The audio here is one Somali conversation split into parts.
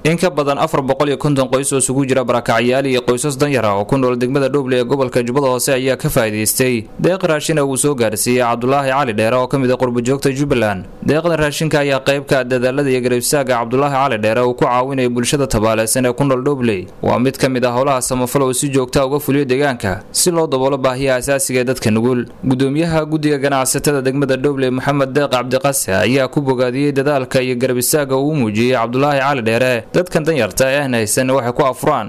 in ka badan afar boqol iyo konton qoys oo isugu jira barakacyaal iyo qoysas danyar ah oo ku nool degmada dhooble ee gobolka jubbada hoose ayaa ka faa'iidaystay deeq raashina uu soo gaarsiiyey cabdulaahi cali dheere oo ka mid a qurbajoogta jubbaland deeqda raashinka ayaa qaybka dadaalada iyo garabsaaga cabdulaahi cali dheere uu ku caawinaya bulshada tabaaleysan ee ku nool dhoobley waa mid ka mid ah howlaha samafal oo si joogta uga fuliyo deegaanka si loo daboolo baahiyaha asaasiga ee dadka nugul gudoomiyaha guddiga ganacsatada degmada dhooble maxamed deeq cabdiqase ayaa ku bogaadiyey dadaalka iyo garabisaaga uu muujiyey cabdulaahi cali dheere dadkan danyarta ee aan haysan waxay ku afuraan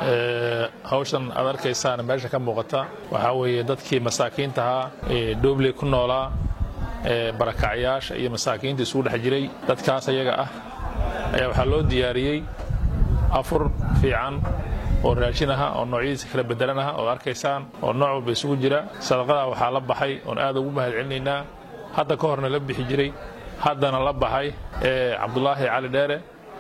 hawshan aad arkaysaan meesha ka muuqata waxaa weeye dadkii masaakiintahaa ee dhoobley ku noolaa ee barakacyaasha iyo masaakiinta isugu dhex jiray dadkaas ayaga ah ayaa waxaa loo diyaariyey afur fiican oo raashin aha oo noocyadiisa kala bedelan aha ood arkaysaan oo nooc walba isugu jira sadaqadaa waxaa la baxay oon aad ugu mahad celinaynaa hadda ka horna la bixi jiray haddana la baxay ee cabdulaahi cali dheere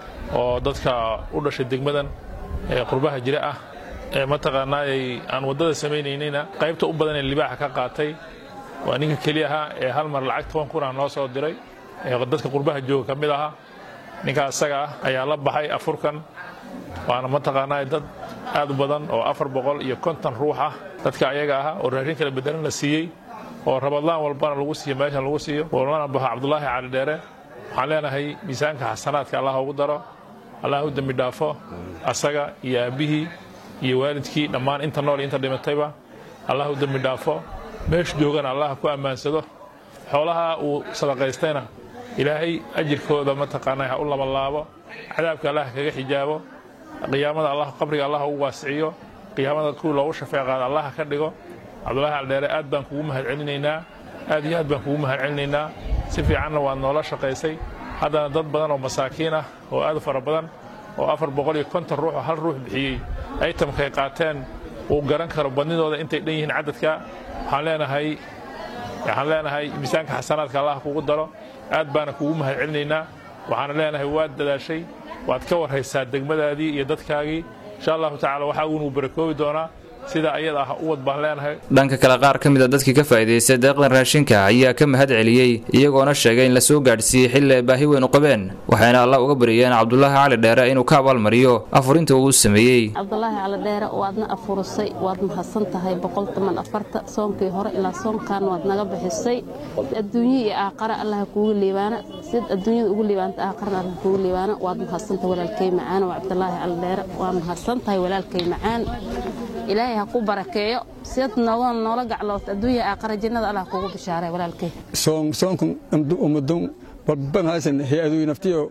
oo dadka u dhashay degmadan ee qurbaha jira ah ee mataqaanaayay aan waddada samaynaynayna qaybta u badan ee libaaxa ka qaatay waa ninka keli ahaa ee hal mar lacag toban kun ah noo soo diray ee dadka qurbaha jooga ka mid ahaa ninkaa isaga ah ayaa la baxay afurkan waana mataqaanaa dad aad u badan oo afar boqol iyo konton ruux ah dadka ayaga ah oo raashin kala bedelan la siiyey oo rabadlaan walbana lagu siiyo meeshan lagu siiyo walbana baxo cabdulaahi cali dheere waxaan leenahay miisaanka xasanaadka allah ugu daro allah u dembi dhaafo asaga iyo aabbihii iyo waalidkii dhammaan inta nool iyo inta dhimatayba allah u dembi dhaafo meeshu joogana allah ku ammaansado xoolaha uu sadaqaystayna ilaahay ajirkooda mataqaanaa ha u labalaabo cadaabka allah kaga xijaabo qiyaamada allah qabriga allah ugu waasiciyo qiyaamada kuwii loogu shafeeqaada allah ka dhigo cabdulahi caldheere aad baan kugu mahad celinaynaa aad iyo aad baan kugu mahad celinaynaa si fiicanna waad noola shaqaysay haddana dad badan oo masaakiin ah oo aad u fara badan oo afar boqol iyo konton ruux oo hal ruux bixiyey aytamkay qaateen uu garan karo badnidooda intay dhan yihiin cadadka waxaan leenahay waxaan leenahay miisaanka xasanaadka allah kugu daro aad baana kugu mahad celinaynaa waxaana leenahay waad dadaashay waad ka warhaysaa degmadaadii iyo dadkaagii insha allahu tacala waxaa uunuu barakoobi doonaa sida ayada ah uwad baan leenahay dhanka kale qaar ka mid a dadkii ka faa'iidaystay deeqdan raashinka ayaa ka mahad celiyey iyagoona sheegay in la soo gaadhsiiyey xilli ay baahi weyn u qabeen waxayna allah uga baryeen cabdulaahi cali dheere inuu ka abaalmariyo afurinta uu sameeyey cabdulaahi cali dheere waadna afurisay waad mahadsan tahay boqolkiiban afarta soonkii hore ilaa soonkan waad naga bixisay adduunye iyo aaqara allaha kuugu liibaana sid adduunyada ugu liibaanta aaqarana allah kuugu liibaana waad mahadsantahay walaalkay macaan waa cabdulaahi cali dheere waa mahadsan tahay walaalkay macaan ilaahay ha ku barakeeyo siad nooga noola gacloota adduunya aaqara jannada allah kugu bishaaray walaalkay soon soonkan amdu umadun walban haysan hay-aduy naftiyo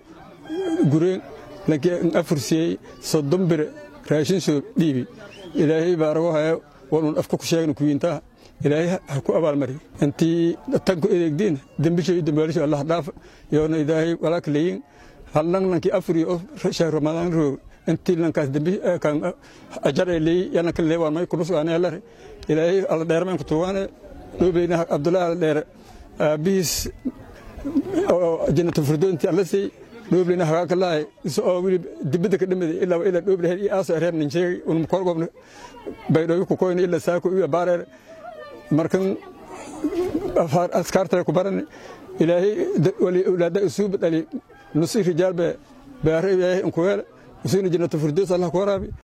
gureen lakin afursiyey soddon bire raashin soo dhiibi ilaahay baarago hayo walun afka ku sheegna kuwiintaha ilaahay ha ku abaalmari intii tanku edeegdiin dembisho iyo dambaalisho allah dhaafa yoona ilaahay walaaka leeyin hallan lankii afuriyo oo shahr ramadaan roog intii lankaas dembi kan ajar ay leeyi yana kan leewaan may kunus aan yaalare ilaahay alla dheer man ku tuwaane dhoobeyna abdullahi alla dheer aabihiis oo jannatul firdoonti alla sey dhoobeyna hagaa ka lahay iso oo wili dibada ka dhimada ilaa ilaa dhoobeyna iyo aaso reer nin sheegay un korgobna baydhooyo ku koyna ilaa saako iyo baareer markan askaarta ku baran ilaahay wali awlaada usuub dhali nusi rijaal be baare ilaahay in ku yeela وسين جنة الفردوس الله كورابي